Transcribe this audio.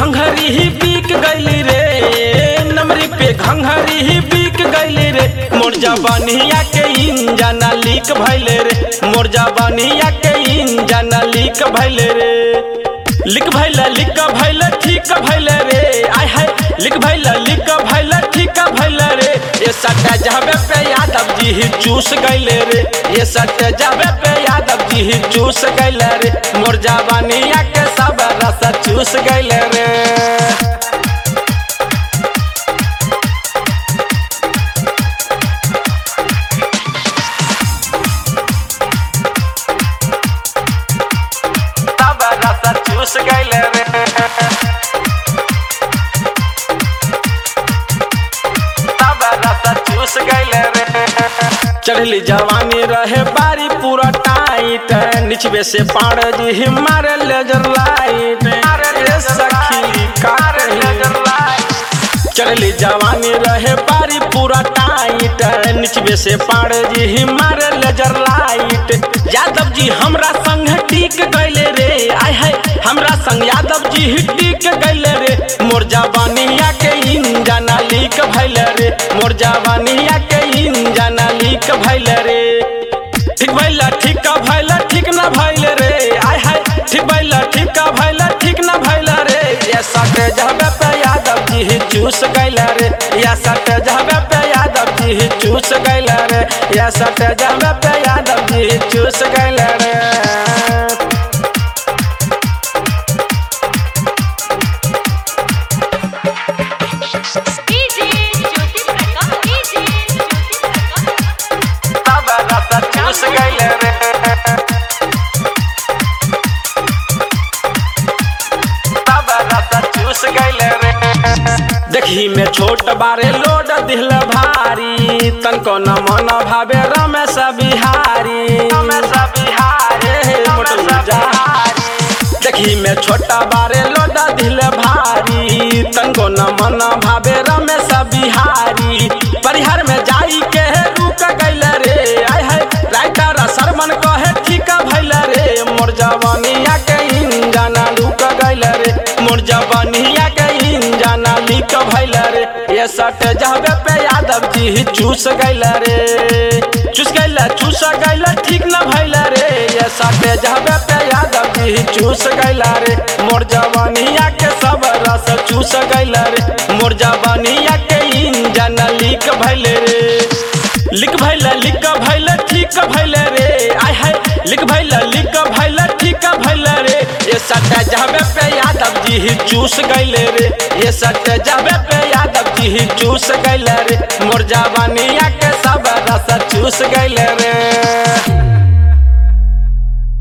घंघरी ही बिक गईली रे नमरी पे घंघरी ही बिक गईली रे मोर जवानिया के इंजना लीक भइले रे मोर जवानिया के इंजना लीक भइले रे लिख भइला लिख भइला ठीक भइले रे आय हाय लिख भइला लिख भइला ठीक भइले रे ये सट्टा जाबे पे यादव जी ही चूस गइले रे ये सट्टा जाबे पे यादव जी ही चूस गइले रे मोर जवानिया के सब रस चूस गइले रे सब रस चूस गइले रे सब रस चूस गइले रे चढ़ली जवानी रहे बारी पूरा टाइट निचवे से पाड़ जी मारे लेजर लाइट अरे सखी कार लेजर लाइट चढ़ली जवानी रहे बारी पूरा टाइट निचवे से पाड़ जी मारे लेजर लाइट यादव जी हमरा संग टिक गइले रे आय हाय हमरा संग यादव जी ही टिक गइले रे मोर जवानिया के इंजना लीक भइले रे मोर जवानिया के इंजना लीक भइले रे ठीक भइला ठीक भइला ठीक ना भइले रे आय हाय ठीक भइला ठीक भइला ठीक ना भइला रे ये सट जहबे पे यादव जी ही चूस गइला रे ये सट जहबे पे यादव जी ही चूस गइला रे ये सट जहबे पे यादव जी ही चूस गइला रे डीजे ज्योति प्रकाश डीजे ज्योति प्रकाश सब रस चूस गइले रे सब रस चूस गइले रे देखी में छोट बारे लोड दिल भारी तनको न मन भावे रमेश बिहारी रमेश बिहारी देखी में छोटा बारे लोड दिल भारी तनको न मन भावे रमेश बिहारी परिहार में जाई के रुक गइल रे आय हाय राइटर सरमन कहे ठीक भइल रे मोर जवानिया के इंजना रुक गइल रे मोर जवानिया के इंजना लीक भइल रे ये सट जाबे पे यादव जी ही चूस गइल रे चूस गइल चूस गइल ठीक न भइल रे ये सट जाबे पे यादव जी ही चूस गइल रे मोर जवानिया के सब रस चूस गइल रे मोर जवानिया के इंजना लीक भइल रे लिख भइल लिख भइल ठीक भइल रे आय हाय लिख भइल लिख भइल ठीक भइल रे ये सट जाबे पे यादव जी ही चूस गइले रे ये सट जाबे पे यादव जी ही चूस गइले रे मोर जवानिया के सब रस चूस गइले रे